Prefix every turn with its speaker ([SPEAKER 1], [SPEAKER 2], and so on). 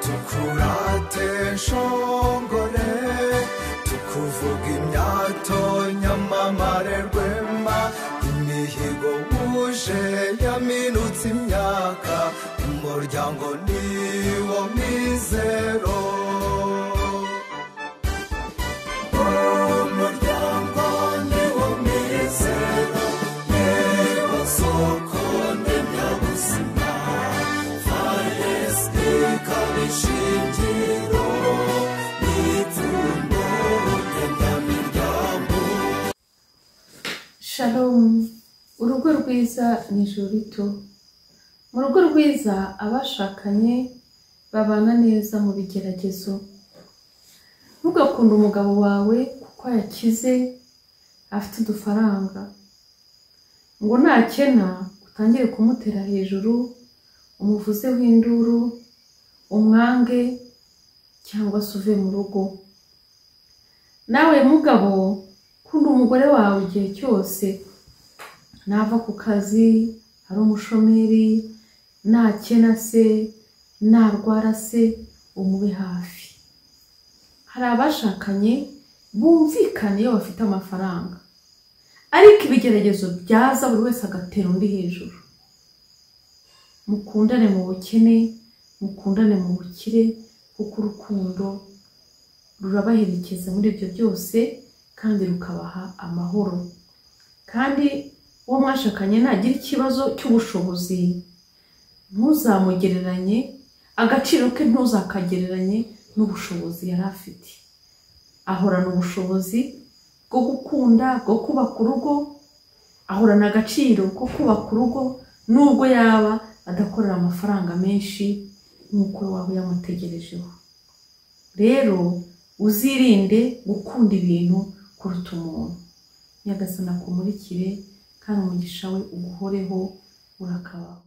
[SPEAKER 1] tukurate nshongore tukuvuga imyato nyamamare rwema imihigo wuje yaminutse imyaka umuryango niwo mizero umuryango niwo mizero niwo soko ndemyabuzima faresike ikaba ishingiro n'ipfundo ndemyamiryango
[SPEAKER 2] Shalom urugo rwiza ni ijuru rito mu rugo rwiza abashakanye babana neza mu bigeragezo ntugakunde umugabo wawe kuko yakize afite udufaranga ngo nakena utangire kumutera hejuru umuvuzeho induru umwange cyangwa se uve mu rugo nawe mugabo kunda umugore wawe igihe cyose nava ku kazi ari umushomeri nakena se narwara se umube hafi hari abashakanye bumvikana iyo bafite amafaranga ariko ibigeragezo byaza buri wese agatera undi hejuru mukundane mu bukene mukundane mu bukire kuko urukundo rurabaherekeza muri ibyo byose kandi rukabaha amahoro kandi uwo mwashakanye nagira ikibazo cy'ubushobozi ntuzamugereranye agaciro ke ntuzakagereranye n'ubushobozi yari afite ahorana ubushobozi bwo gukunda bwo kubaka urugo ahorana agaciro ko kubaka urugo nubwo yaba adakorera amafaranga menshi nk'uko waba yamutegerejeho rero uzirinde gukunda ibintu kuruta umuntu nyagasana akumurikire kandi umugisha we uguhoreho urakabaho